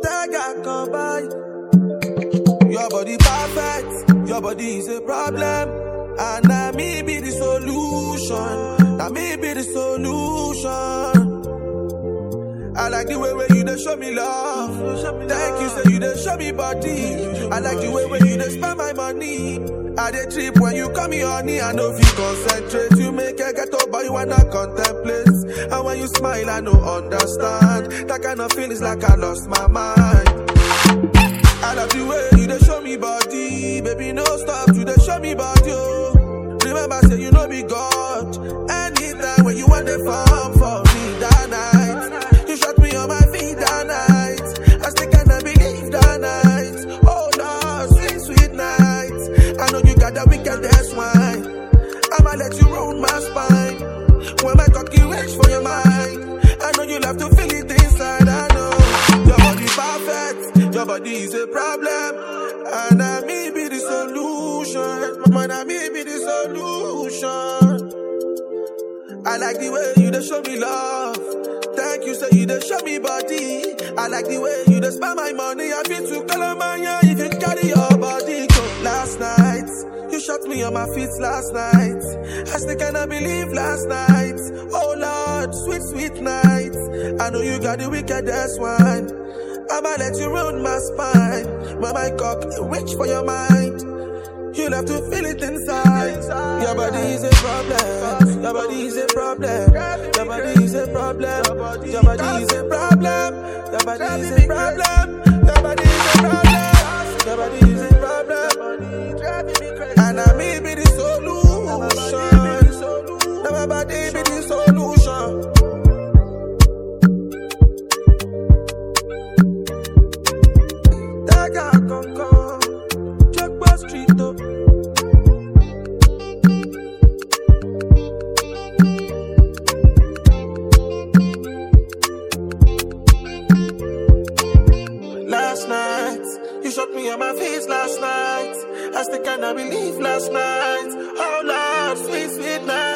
Tega come by. Your body perfect, your body is a problem. And now me be the solution. Now me be the solution. I like the way where you dey show me love. Thank you, say you dey show me body. I like the way where you dey spend my money. I dey trip when you call me honey. I know if you concentrate, you make a get up, but you wanna contemplate. And when you smile, I know understand. That kind of feelings like I lost my mind. I love the way you dey show me body, baby. No stop, you dey show me body. Oh. Remember, say you know be God. Anytime when you want the farm for me that night, you shot me on my feet that night. I still cannot believe that night. Oh Lord, sweet sweet night. I know you got that wickedest wine. I'ma let you roll my spine. When my cocky reach for your mind, I know you love to feel it inside. I know your body perfect, your body is a problem, and I may be the solution. Man, I may be the solution. I like the way you dey show me love. Thank you, say you dey show me body. I like the way you dey spend my money. I feel to Calamania if you carry your body. Go. Last night, you shot me on my feet last night. I still cannot believe last night. Oh Lord, sweet, sweet night. I know you got the wickedest one. I'ma let you ruin my spine. When my cock reach for your mind. You'll have to feel it inside. Your body is a problem. Your body is a problem. Your body is a problem. Your body is a problem. Your body is a problem. Your body is a problem. Your body is a problem. And I may be the solution. Now my body be the solution. Daga Concord, Jogba Street, oh. Last night, you shot me on my face last night. I still cannot believe last night. Oh Lord, sweet, sweet night.